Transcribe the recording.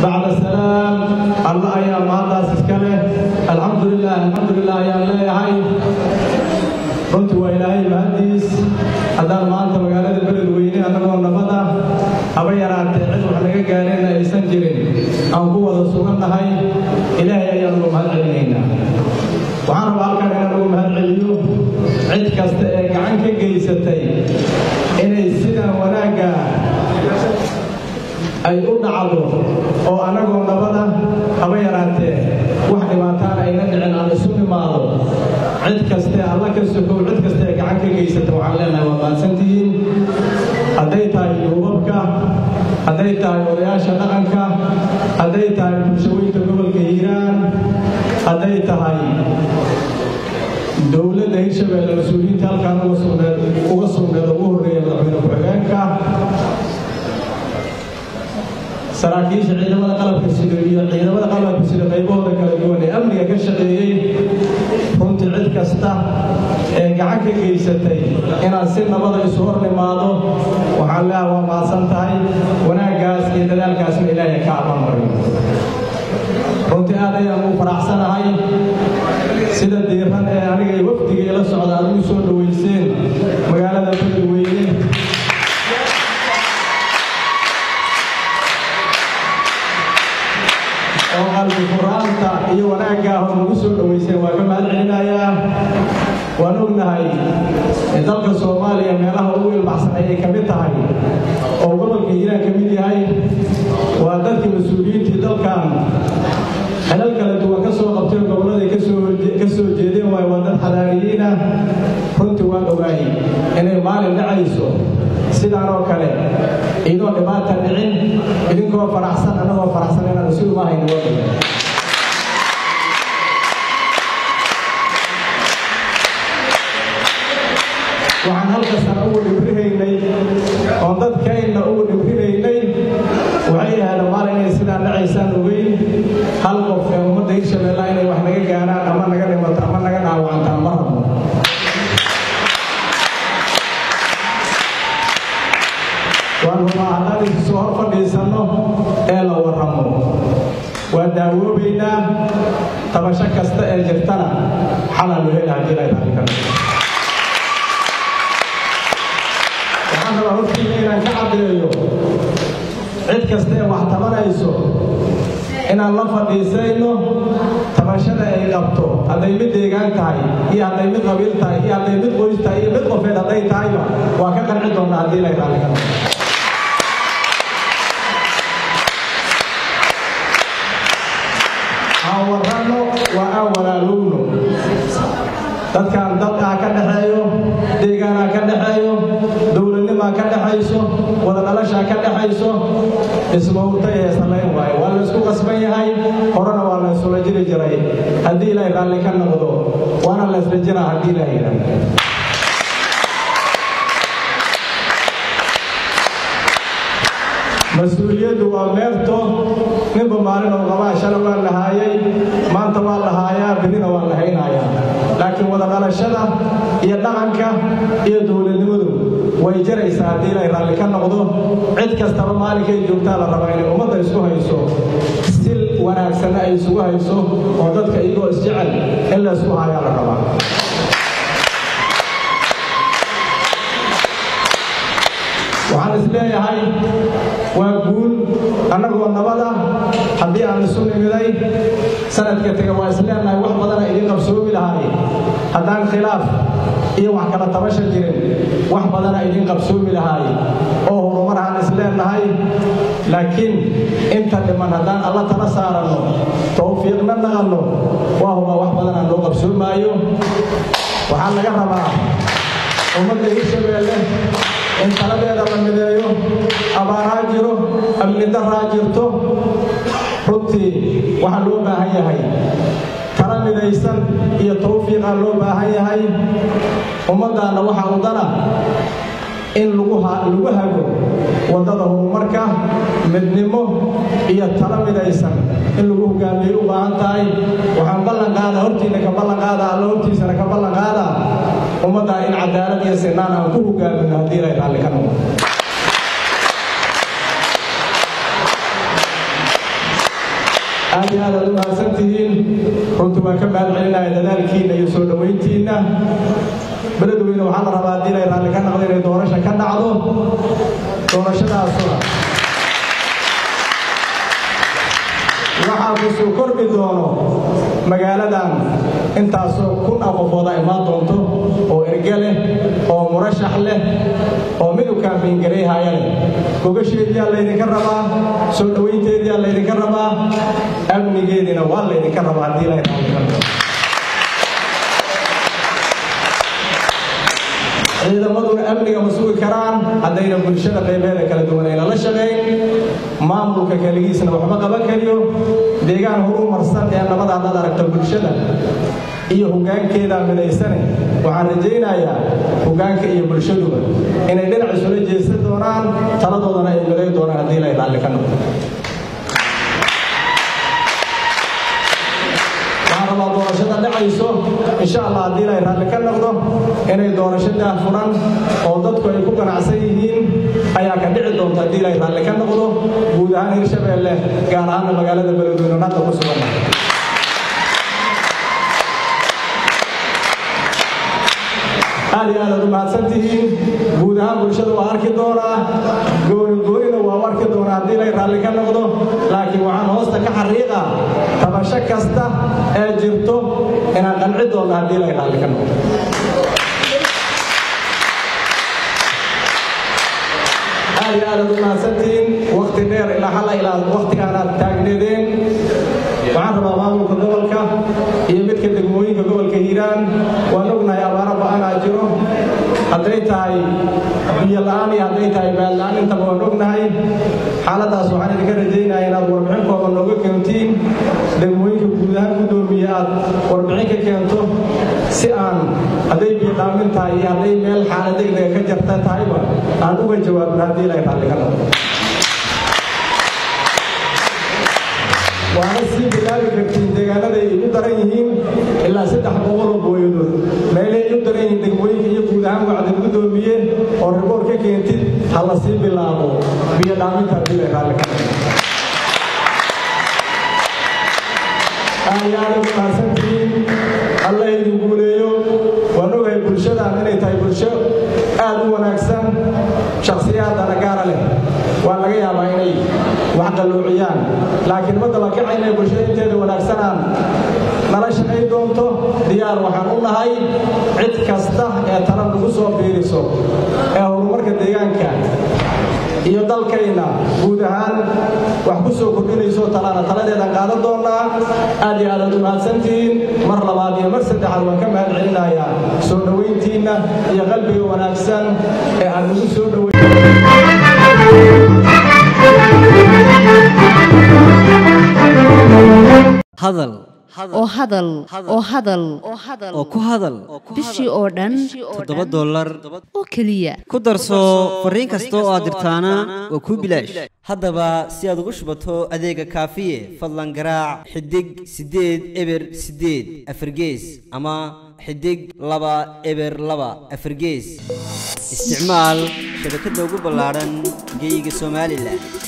bacda salaam alla ayaa mahaddaas iska leh alxamdulilah alxamdulilah ayaan leeyahay runtii waa ilaahay mahaddiis haddaan maanta magaalada beledweyne annagoo nabada haba yaraatee cid wax naga gaareen aysan jirin aan ku wada sugannahay ilaahay ayaan ugu mahad celinaynaa waxaan rabaa halkan inaan ugu mahad celiyo cid kasta ee gacan ka geysatay inay sidan wanaagga ay u dhacdo oo annagoo nabada haba yaraatee wax dhibaataan ayna dhicin aan isu imaado cid kaste alla ka sokow cid kaste ee gacan ka geysata waxaan leenahay waa maadsantihiin hadday tahay duubabka hadday tahay odayaasha dhaqanka hadday tahay bulshooyinka gobolka hiiraan hadday tahay dowladda hirshabeelle mas-uuliyiinta halkaan uga sugneed uga sugneed ugu horreeya madaxweyne ku-xigeenka saraakiisha ciidamada qalabka sida iyo ciidamada qalabka sida qaybahooda kala duwan ee amniga ka shaqeeyey runtii cid kasta ee gacan ka geysatay inaad si nabada isu hor nimaado waxaan leeha waa mahadsan tahay wanaaggaas iyo dadaalkaasna ilaahay ka abaanmariyo runtii aad ayaan ugu faraxsanahay sida diiran ee aniga iyo wafdiga ila socda aad ugu soo dhoweyseen magaalada beledweyne oo qalbi furaanta iyo wanaaggaa hor nagu soo dhoweyseen waa ka mahad celinayaa waan ognahay dalka soomaaliya meelaha ugu ilbaxsan ayay ka mid tahay oo gobolka hiiraan ka mid yahay waa dadkii mas-uuliyiintii dalkan xelal kala duwan ka soo qabtay gobolladay ka soo jeedeen waay waa dad xadaariyiina runtii waan ogaay inay maalin dhacayso sidaan oo kale idoo dhibaata dhicin idinkoo faraxsan annagoo faraxsan inaan isu imahayno waddanka waxaan halkasana ugu dhibrihaynay oo dadkayna ugu dhibrinaynay waxay ahaada maalin inay sidaan dhacaysaan ogeyn hal qof ee ummadda hirshabeella inay wax naga gaaraan ama naga dhimato ama naga dhaawacantaan ma rabno waan rubaa haddaan isu soo hor fadhiisanno ee la warramo waa daawoobaynaa tabasho kasta ee jirtana xalal wehel haddii lay raali karto waxaan rabaa hortiina inaan ka caddeeyo cid kasta ee wax tabanayso inaan la fadhiisayno tabashada ay qabto hadday mid deegaan tahay iyo hadday mid qabiil tahay iyo hadday mid qoys tahay iyo mid qofeed hadday tahayba waa ka qanci doonnaa haddii lay raali karto aan warranno waa aan walaalowno dadkan dalkaa ka dhexeeyo deegaanaa ka dhexeeyo dowladnimaa ka dhexayso wada dhalashaa ka dhexayso ismawrtay ee samayn waayo waa la isku qasban yahay horena waa la isula jiri jiray haddii ilaahay raalli ka noqdo waana la isla jiraa haddii ilaahay yidhaahdo mas-uuliyaddu waa meerto ninba maalin oo qabaa shala waa la haayay maanta waa la haayaa birrina waa la haynayaa laakiin wada dhalashada iyo dhaqanka iyo dowladnimadu way jaraysaa haddii ilay raalli ka noqdo cid kastaba maalinkay joogtaa la rabaa inay ummadda isku hayso si wanaagsanna ay isugu hayso oo dadka iyagoo isjecel in la isku hayaa la rabaa waxaan is leeyahay waa guul annagoo nabada haddii aan isu nimiday sanadka tega waa is leenahay wax badana idin qabsoomi lahaay haddaan khilaaf iyo wax kala tabasha jirin wax badana idin qabsoomi lahaay oo horumar aan is leenahay laakiin inta dhiman haddaan alla tala saaranno towfiiqna naqanno waa huba wax badan aan loo qabsoomaayo waxaa laga rabaa ummadda hirshabeelle in taladeeda la mideeyo abaaraa jiro amni daraa jirto runtii waxaa loo baahan yahay tala midaysan iyo tawfiiqaa loo baahan yahay ummaddaanna waxaa udana in lagu hago waddada horumarka midnimo iyo tala midaysan in lagu hogaamiyey u baahan tahay waxaan ballan qaada hortiina ka ballan qaada alla hortiisana ka ballan qaada ummaddaa in cadaalad iyo sinaan aan ku hogaamino haddii ilay raalli ka noqdo aad iyo aad aad u mahadsan tihiin runtii waan ka mahad celinaya dadaalkiinna iyo soo dhowayntiinna beledweyne waxaa la rabaa haddii lay raalli ka naqdo inay doorasha ka dhacdo doorashadaasuna waxaa ku soo kordhi doono magaaladan intaasoo kun ah qofooda imaan doonto oo erge leh oo murashax leh oo mid u kaambiingarayhaya leh gogasheediyaa laydinka rabaa soo dhowaynteediyaa laydinka rabaa amnigeediina waa laydinka rabaa haddii lay raalli ka naqdo ciidamaduna amniga ma sugi karaan haddayna bulshada qaybeeda kala duwan ayna la shaqayn maamulka keligiisna waxma qaban kariyo deegaan horu marsan ee nabada haddaad aragto bulshada iyo hoggaankeeda midaysane waxaan rajaynayaa hoggaanka iyo bulshaduba inay dhinac isula jeesan doonaan taladoodana ay miday doonaan haddii lay raalli ka noqdo rabaa doorashada dhacayso insha allah haddii lay raalli ka noqdo inay doorashadaa furan oo dadku ay ku ganacsan yihiin ayaa ka dhici doonta haddii lay raalli ka noqdo guud ahaan hirshabeelle gaar ahaanna magaalada beledweyne hadda ku sugan aad iyo aad aad u mahadsan tihiin guud ahaan bulshada waa arki doonaa gooni goonina waa u arki doonaa haddii lay raalli ka noqdo laakiin waxaan hoosta ka xariiqa tabasho kasta ee jirto inaan qanci doonno haddii lay raalli ka noqdo aad iyo aad aad u mahadsantihiin wakti dheer ilaa xalla ilaa waktigaanaad taagneedeen waxaan rabaa maamulka gobolka iyo midka degmooyinka gobolka hiiraan waan ognahay abaaro ba'anaa jiro hadday tahay biyo la'aan iyo hadday tahay baad la'aan intaba waan ognahay xaaladaas waxaan idinka rajaynaya inaad warbixin kooban nooga keentiin degmooyinka guud ahaan guddoomiye aad warbixin ka keento si aan hadday biyo dhaamin tahay iyo hadday meel xaalad degdega ka jarta tahayba aan uga jawaabno haddii ilay raalli ka noqdo waana sii bilaabi kartiin deegaanada ay u daran yihiin ilaa saddex boqoloo booyadood meelay u daran yihiin degmooyinka iyo guud ahaan wacdin guddoomiye oo riboor ka keentid ha la sii bilaabo biyo dhaaminta haddii lay raalli ka noqdo ayaana ku mahadsantihiin alla idin guuleeyo waan ogahay bulshadan inay tahay bulsho aad u wanaagsan shakhsiyaadana gaara leh waa laga yaabaa inay wax qalloociyaan laakiin ma dabakaca inay bulshada inteeda wanaagsanaan nala shaqay doonto diyaar waxaan u nahay cid kasta ee tala nagu soo biiriso ee horumarka deegaanka iyo dalkayna guud ahaan wax ku soo kordhinayso talaana taladeedan qaadan doonnaa aad iyo aadaad u mahadsantihiin mar labaad iyo mar saddexaad waan ka mahad celinayaa soo dhowayntiinna iyo qalbiga wanaagsan ee aad nagu soo hadal oo hadal oo hadal oo ku hadal bishii oo dhan toddoba dollar oo keliya ku darso fariin kasta oo aad dirtaana waa kuu bilaash haddaba si aad ugu shubato adeega kaafiye fadlan garaac xidig siddeed eber siddeed afargees ama xidig laba eber laba afargees isticmaal shabakadda ugu ballaadhan geeyiga somalilan